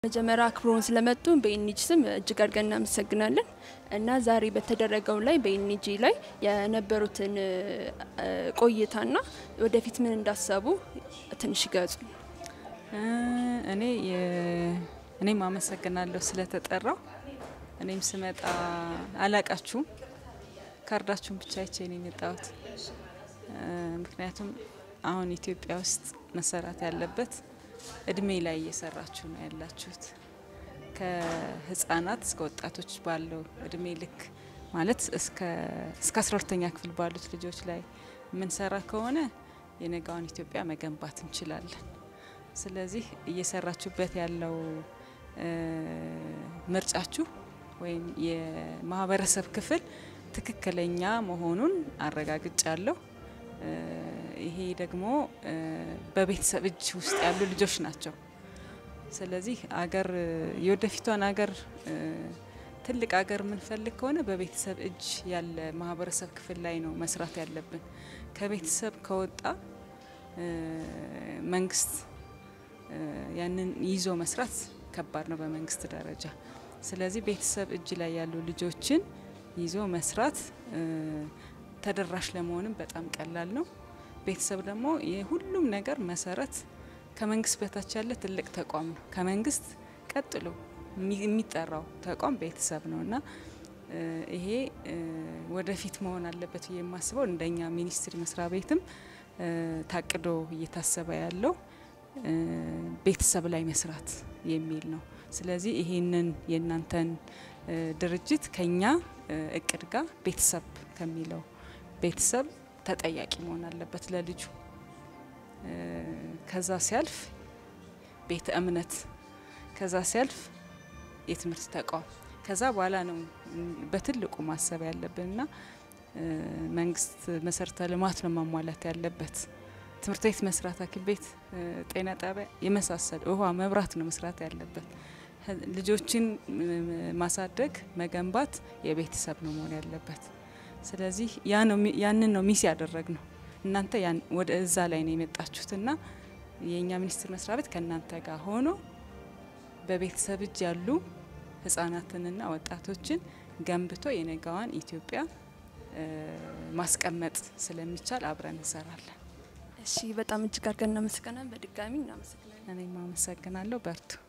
መጀመሪያ አክብሮን ስለመጡ በኢኒጂ ስም እጅግ አድርገን እናመሰግናለን እና ዛሬ በተደረገው ላይ በኢኒጂ ላይ የነበሩትን እ፣ ቆይታና ወደፊት ምን እንዳሰቡ ትንሽ ይገጹ። እኔ የ- እኔም አመሰግናለሁ ስለተጠራው። እኔም ስመጣ አላቃችሁም፣ ካርዳችሁን ብቻ አይቼ ነው የመጣሁት። እ፣ ምክንያቱም አሁን ኢትዮጵያ ውስጥ መሰራት ያለበት እድሜ ላይ እየሰራችሁ ነው ያላችሁት። ከህጻናት እስከ ወጣቶች ባለው እድሜ ልክ ማለት እስከ እስከ አስራ ሁለተኛ ክፍል ባሉት ልጆች ላይ የምንሰራ ከሆነ የነጋዋን ኢትዮጵያ መገንባት እንችላለን። ስለዚህ እየሰራችሁበት ያለው እ፣ ምርጫችሁ ወይም የማህበረሰብ ክፍል ትክክለኛ መሆኑን አረጋግጫለሁ። እ፣ ይሄ ደግሞ እ፣ በቤተሰብ እጅ ውስጥ ያሉ ልጆች ናቸው። ስለዚህ አገር የወደፊቷን አገር እ፣ ትልቅ አገር የምንፈልግ ከሆነ በቤተሰብ እጅ ያለ ማህበረሰብ ክፍል ላይ ነው መስራት ያለብን። ከቤተሰብ ከወጣ እ፣ መንግስት እ፣ ያንን ይዞ መስራት ከባድ ነው በመንግስት ደረጃ። ስለዚህ ቤተሰብ እጅ ላይ ያሉ ልጆችን ይዞ መስራት እ፣ ተደራሽ ለመሆንም በጣም ቀላል ነው። ቤተሰብ ደግሞ የሁሉም ነገር መሰረት ከመንግስት በታች ያለ ትልቅ ተቋም ነው። ከመንግስት ቀጥሎ የሚ- የሚጠራው ተቋም ቤተሰብ ነው እና እ፣ ይሄ እ፣ ወደፊት መሆን አለበት ብዬ የማስበው እንደኛ ሚኒስቴር መስሪያ ቤትም እ፣ ታቅዶ እየታሰበ ያለው እ፣ ቤተሰብ ላይ መስራት የሚል ነው። ስለዚህ ይሄንን የእናንተን እ፣ ድርጅት ከኛ እ፣ እቅድ ጋር ቤተሰብ ከሚለው ቤተሰብ ተጠያቂ መሆን አለበት ለልጁ እ፣ ከዛ ሲያልፍ ቤተ እምነት ከዛ ሲያልፍ የትምህርት ተቋም ከዛ በኋላ ነው ም፣ በትልቁ ማሰብ ያለብንና እ፣ መንግስት መሰረተ ልማት ነው ማሟላት ያለበት። ትምህርት ቤት መስራት፣ ሐኪም ቤት፣ እ፣ ጤና ጣቢያ የመሳሰሉ ውሃ፣ መብራት ነው መስራት ያለበት። ህ- ልጆችን ም፣ ማሳደግ መገንባት የቤተሰብ ነው መሆን ያለበት። ስለዚህ ያ ነው ሚ- ያንን ነው ሚስ ያደረግ ነው። እናንተ ያን ወደ እዛ ላይ ነው የመጣችሁትና የእኛ ሚኒስቴር መስሪያ ቤት ከእናንተ ጋር ሆኖ በቤተሰብ እጅ ያሉ ህጻናትንና ወጣቶችን ገንብቶ የነገዋን ኢትዮጵያ እ፣ ማስቀመጥ ስለሚቻል አብረን እንሰራለን። እሺ፣ በጣም እጅግ አድርገን እናመሰግናለን። በድጋሚ እናመሰግናለን። እኔም አመሰግናለሁ። በርቱ።